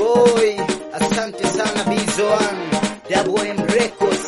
boy, asante sana Bizoan, Double M Records.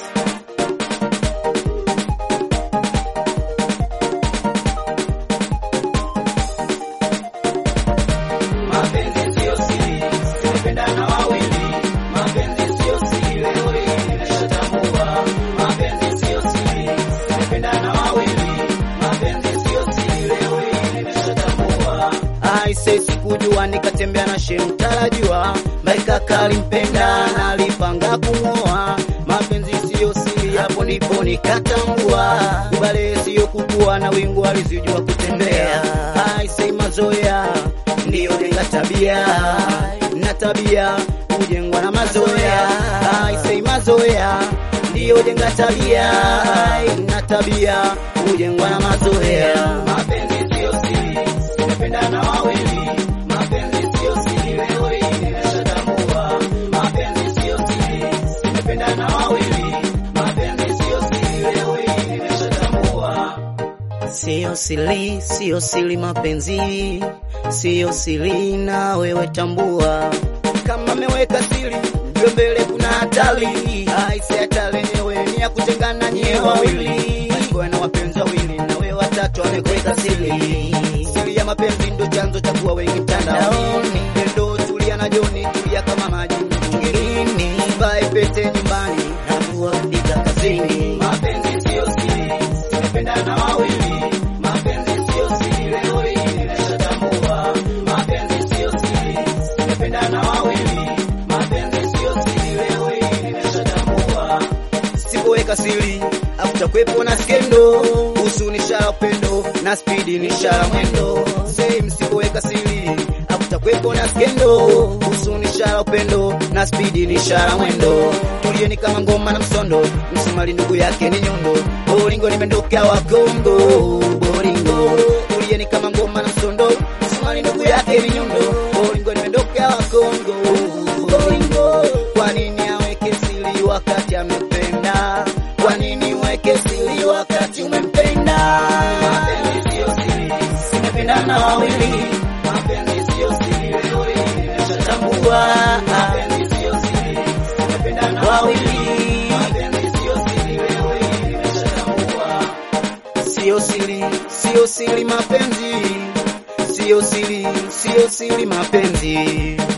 Mapenzi sio siri, tumependana wawili. Mapenzi sio siri, leo hii nimeshatambua. Mapenzi sio siri, tumependana wawili. Mapenzi sio siri, leo hii nimeshatambua. Aise, sikujua nikatembea na shemu tarajua, Maika kalimpenda na alipanga kumwoa. Mapenzi siyo siri, hapo ndipo nikatambua, ubale siyo kukua na wingu alizijua kutembea. Aise, mazoea ndiyo jenga tabia na tabia hujengwa na mazoea. Aise, mazoea ndiyo jenga tabia na tabia hujengwa na mazoea. Mapenzi sio siri, tumependana wawili. Mapenzi sio siri, leo hii nimeshatambua. Mapenzi sio siri, tumependana wawili. Mapenzi sio siri, leo hii nimeshatambua. Siyo siri, siyo siri mapenzi, siyo siri na wewe tambua, kama meweka siri ndio mbele kuna hatari. Aise, hatari yenyewe ni ya kutengana nyewe wawili, alikuwa na wapenzi wawili na wewe watatu amekuweka siri. Siri ya mapenzi ndio chanzo cha kuwa wengi mtandaoni. Pendo tulia na Joni, tulia kama maji mtungirini, vae pete nyumbani na kuandika kazini. Mapenzi sio siri, tumependana wawili. Mapenzi sio siri, leo hii nimeshatambua. Mapenzi sio siri, tumependana wawili. Mapenzi sio siri, leo hii nimeshatambua. Sipoweka siri hakutakuwepo na skendo, usu ni ishara upendo na spidi ni ishara mwendo. Same, sipoweka siri hakutakuwepo na skendo, usu ni ishara upendo na spidi ni ishara mwendo. Tulieni kama ngoma na msondo, msumali ndugu yake ni nyundo, boringo nimenduka wa Kongo, boringo. Tulieni kama ngoma na msondo, msumali ndugu yake ni nyundo, boringo nimenduka wa Kongo, boringo. Kwa nini aweke siri wakati amependa? Kwa nini weke siri wakati umempenda? Mapenzi sio siri, tumependana wawili. Mapenzi sio siri, leo hii nimeshatambua. Mapenzi sio siri, tumependana wawili. Mapenzi sio siri, leo hii nimeshatambua. Sio siri, sio siri mapenzi, sio siri, sio siri mapenzi.